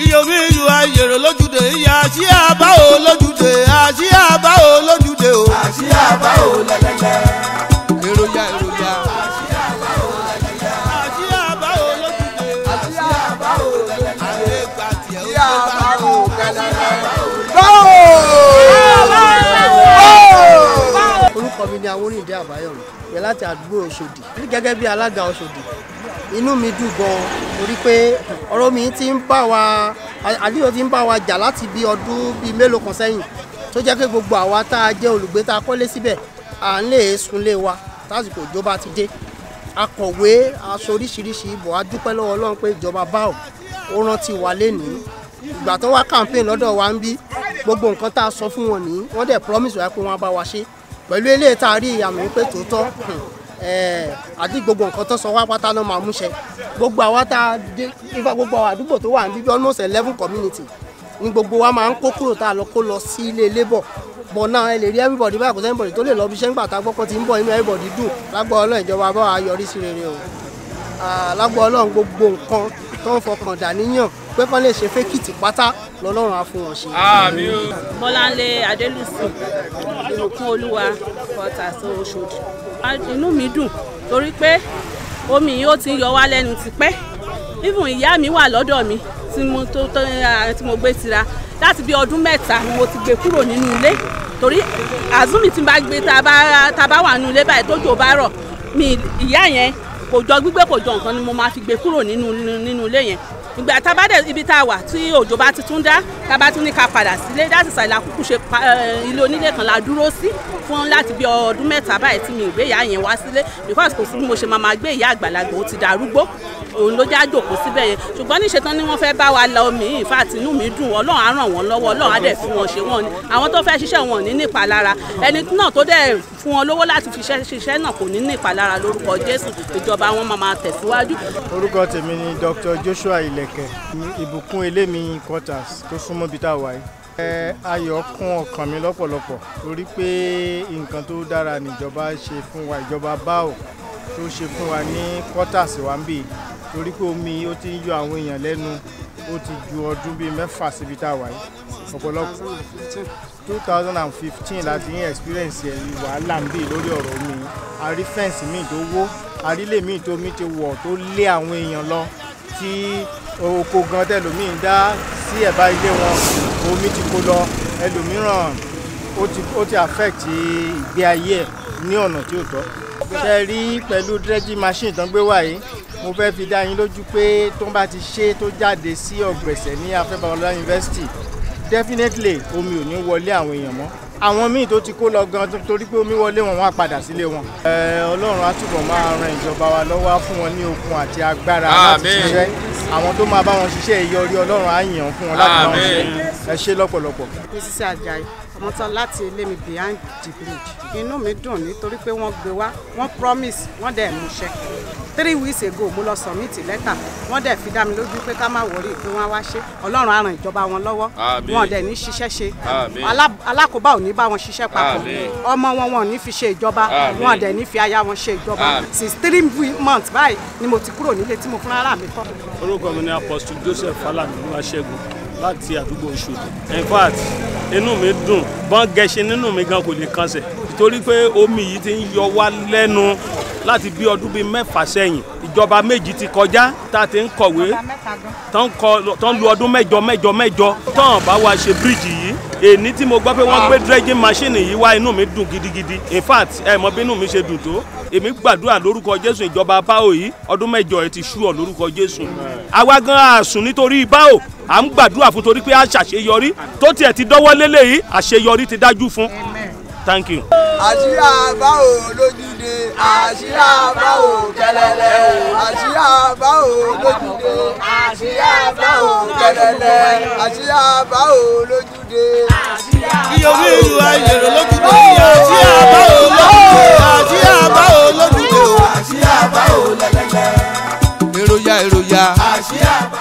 iyomi iyù ayèrò lójúde ìyá àṣì àbá ò lójúde àṣì àbá ò lójúde o. àṣì àbá ò lẹ́lẹ́lẹ́. èròjà èròjà. àṣì àbá ò lójúde. àṣì àbá ò lẹ́lẹ́lẹ́. àgbégbà tiẹ̀ ó àṣì gbé àbá bá ò lẹ́lẹ́lẹ́. orúkọ mi ni awórìndé àbáyọ̀mí pẹ̀ láti àdúgbò ọ̀ṣọ́dì gẹ́gẹ́ bí alága ọ̀ṣọ́dì inú mi dùn gan-an torí pé ọ̀rọ̀ mi ti ń bá wa àdéhùn ti ń bá wa jà láti bí ọdún bíi mélòó kan sẹ́yìn tó jẹ́ pé gbogbo àwa tá a jẹ́ olùgbé tá a kọ́lé síbẹ̀ à ń lè sunlé wa tásìkò ìjọba ti dé akọ̀wé aṣọ oríṣiríṣi ibò a dúpẹ́ lọ́wọ́ ọlọ́run pé ìjọba báò ó rántí wa lénìí ìgbà tó wá campaign lọ́dọ̀ wa ń bí gbogbo nǹkan tá a sọ fún wọn nìyí wọ́n dẹ̀ promise wa pé wọ́n á bá wa ṣe pẹ̀lú eléyìí tá a rí àmì pé tòótọ́ àdí gbogbo nǹkan tó sọ wá pátá náà máa múṣẹ gbogbo àwa tá a dé ifá gbogbo àwọn àdúgbò tó wà ní bíbí almost eleven community ni gbogbo wa máa ń kó kúrò tá a lọ kó lọ sí ilé labour bọ̀ náà ẹ lè rí everybody báyìí kò sẹ́ni bọ̀dì tó lè lọ bí iṣẹ́ ńgbà tá a gbọ́kọ́ ti ń bọ̀ inú everybody dùn lágbọ́ ọlọ́run ìjọba bá wa yọrí sí rere o lágbọ́ ọlọ́run gbogbo nǹkan tó ń fọkàn dà níyàn pé kán lè ṣe fẹ́kìtì pátá lọ́lọ́run á fún wọn ṣe. àmì o. bọ́láńlé adélùsì ìbùkún olúwa kọta sí oṣòdì. inú mi dùn torí pé omi yìí ó ti ń yọ wá lẹ́nu tipẹ́ even ìyá mi wà lọ́dọ̀ mi tí mo tó tó tí mo gbé tira láti bí ọdún mẹ́ta ni mo ti gbé kúrò nínú ilé torí àzúmi tí n bá gbé tá a bá wà nínú ilé báyìí tójò bá rọ̀ mi ìyá yẹn kò jọ gbígbé kò jọ nǹkan ni mo máa fi gbé kúrò nínú nínú ilé yẹn ìgbà tá a bá dẹ̀ ibi tá a wà tí òjò bá ti tún dá tá a bá tún ní ká padà sílé láti ṣàìlà kúkú ṣe ilé onílé kan la dúró sí fún láti bí ọdún mẹ́ta báyìí tí mi ìgbé ìyá yẹn wá sílé because kò sí bí mo ṣe máa máa gbé ìyá àgbàlagbà ó ti darúgbó òun ló já jòkó síbẹ̀ yẹn ṣùgbọ́n níṣe tán ni wọ́n fẹ́ bá wa lọ mí in fact inú mi dùn ọlọ́run á ràn wọ́n lọ́wọ́ ọlọ́run á dẹ̀ fi wọn ṣe wọn ni àwọn tó fẹ́ ṣiṣẹ́ wọn ní nípa lára ẹni náà tó dẹ̀ fún wọn lówó láti fi ṣiṣẹ́ náà kò ní nípa lára lórúkọ jésù ìjọba wọn máa máa tẹ̀síwájú. orúkọ tèmi ni dr joshua ilẹ̀kẹ̀ ìbùkún elémi quarters tó súnmọ́ bí tá a wà yìí. ẹ ayọ̀ kún ọkàn mi lọ́pọ̀lọpọ̀ torí pé nǹkan tó dára níjọba ṣe fún wa ìjọba báò tó ṣe fún wa ní quarters wa ń bì torí pé omi ó ti ń yọ àwọn èèyàn lẹ́nu ó ti ju ọdún bíi mẹ́fà síbi tá a wà yìí ọ̀pọ̀lọpọ̀ two thousand and fifteen láti ní experience ẹ̀ wàhálà ń bì lórí ọ̀rọ̀ omi a rí fẹ́ǹsì míì tó wó a rí lè míì tó mi ti wọ̀ tó lé àwọn èèyàn lọ tí oko gan tẹlòmíì ń dá sí ẹ̀bá ilé wọn omi ti kó lọ ẹlòmíràn ó ti ó ti affect ìgbé ayé ẹ̀ ní ọ̀nà tí ò tọ́ ṣe rí pẹ̀lú dredging machine tán gbé wá yìí mo fẹ́ fi dá yín lójú pé tó bá ti ṣe tó jáde sí ọ̀gbẹ̀sẹ̀ ní afẹ́bàwọlá university definitely omi ò ní wọlé àwọn èèyàn mọ́ àwọn míì tó ti kó lọ gan torí pé omi wọlé wọn wọn á padà sílé wọn. ọlọ́run á túbọ̀ máa ran ìjọba wa lọ́wọ́ á fún wọn ní okun àti agbára láti ṣiṣẹ́ àwọn tó máa bá wọn ṣiṣẹ́ ìyọrí ọlọ́run á yàn fún wọn láti máa ṣe ẹ ṣe lọ́pọ̀lọpọ̀. mrs ajayi ọmọ tán láti ilé mi behind the bridge inú mi dùn nítorí pé wọ́n gbé wá wọ́n promise wọ́n dẹ̀ múṣẹ three weeks ago mo lọ submit lẹ́tà wọ́n dẹ̀ fi dá mi lójú pé ká má wọrí pé wọ́n á wá ṣe ọlọ́run á ran ìjọba wọn lọ́wọ́ wọn dẹ̀ ní ṣiṣẹ́ ṣe alákòóbá ò ní bá wọn ṣiṣẹ́ papọ̀ ọmọ wọn wọn ò ní fi ṣe ìjọba wọn dẹ̀ ní fi aya wọn ṣe ìjọba since three months báyìí ni mo ti kúrò nílé tí mo fúnra ara mi kọ́. orúkọ mi ni apostle joseph falami olúwaṣẹ́gun láti àdúgbò Òṣòdì in fact inú mi dùn bọ́n gẹṣin nínú mi gan kò lè kànṣẹ̀ torí pé omi yìí ti ń yọ wá lẹ́nu láti bí ọdún bíi mẹ́fà sẹ́yìn ìjọba méjì ti kọjá tá a ti ń kọ̀wé tó ń lu ọdún mẹ́jọ mẹ́jọ mẹ́jọ tán bá wa ṣe bíríìjì yìí èní tí mo gbọ́ pé wọ́n gbé dredging machine yìí wá inú mi dùn gidigidi in fact ẹ mọ bí inú mi ṣe dùn tó èmi gbàdúrà lórúkọ jésù ìjọba báwo yìí ọdún mẹ́jọ ẹ ti ṣú ọ lórúkọ jésù àwa gan àsùn nítorí báwo à ń gbàdúrà fún torí pé a ṣàṣeyọrí tó tiẹ̀ ti dọ́wọ́ lélẹ̀ yìí àṣeyọrí ti dájú fún thank you. àṣírí àbá ò lójúde àṣírí àbá ò kẹlẹlẹ àṣírí àbá ò lójúde àṣírí àbá ò kẹlẹlẹ àṣírí àbá ò lójúde. iyomi iyù ayèrò lójúde ìyá àṣì àbá ò lójúde àṣì àbá ò lójúde o. àṣírí àbá ò lẹ́lẹ́lẹ́. èròjà èròjà. àṣírí àbá